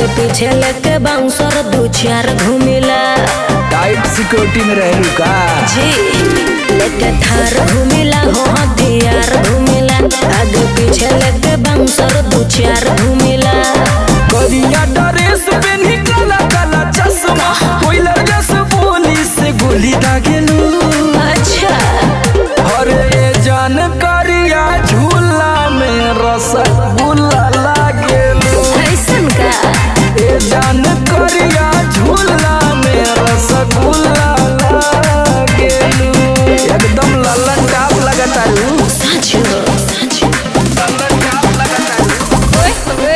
पीछे लेके बाउंसर दू चार घूमिला टाइट सिक्योरिटी में रहलू का जी लेके थार घूमिला हो हथियार घूमिला आगे पीछे लेके बाउंसर दू चार घूमिला करिया ड्रेस पेन्ही काला काला चश्मा कोइला जस बोली से गोली दागेलू अच्छा अरे जान करिया झूला में रसगुल्ला लागेलू ऐसन का ए जान करिया झूला में रसगुल्ला लागेलू एकदम लल्लन टाप लगतारू सच हो सच लल्लन टाप लगतारू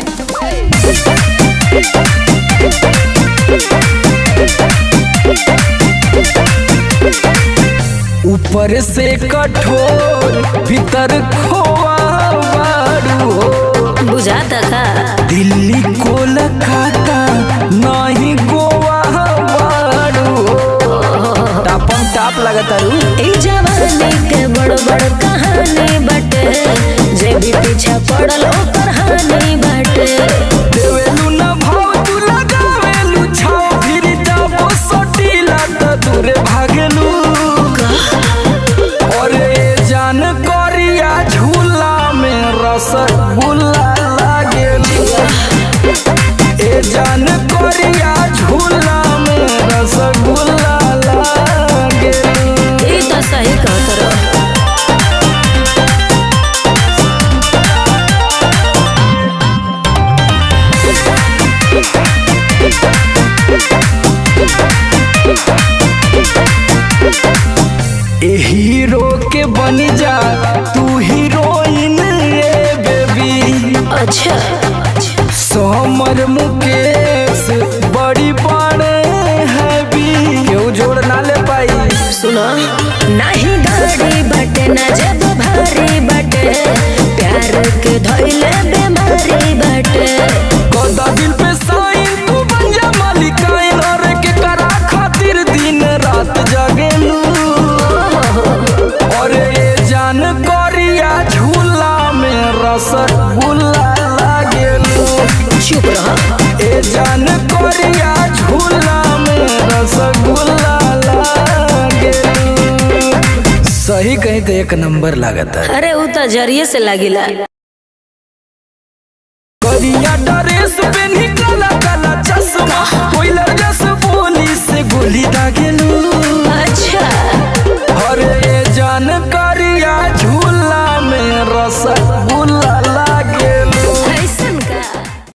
ऊपर से कठोर भीतर खोआ बारू हो बुझाता का दिल्ली कोलकाता नहीं गोवा बारू हो टापम टाप लगतारू ई जवानी के बड़ बड़ कहानी बाटे जे भी पीछा पड़ल ओकर हानि बाटे देवेलू न भाव तू लगावेलू छाव फिर जाबो सटीला त दूरे भागेलू और ए जान करिया झूला में रसगुल्ला लागेलू ए जान करिया झूला में रसगुल्ला लागेलू ई तो सही कहत रहो ए हीरो के बन जा तू हीरोइन रे बेबी अच्छा सोमर मुकेश बड़ी बड़े हैवी केहू जोड़ ना ले पाई सुनो नाही गाड़ी बाटे ना जब भारी बाटे प्यार के धइले बीमारी बाटे कदा दिल पे साइन तू बन जा मालिकाइन और के करा खातिर दिन रात जागेलू और ये जान करिया झूला में रसगुल्ला लागेलू चुप रहो ए जान करिया झूला में रसगुल्ला लागेलू सही कहीं तो एक नंबर लागता है अरे उ तो जरिए से लागिला करिया ड्रेस पेन्ही काला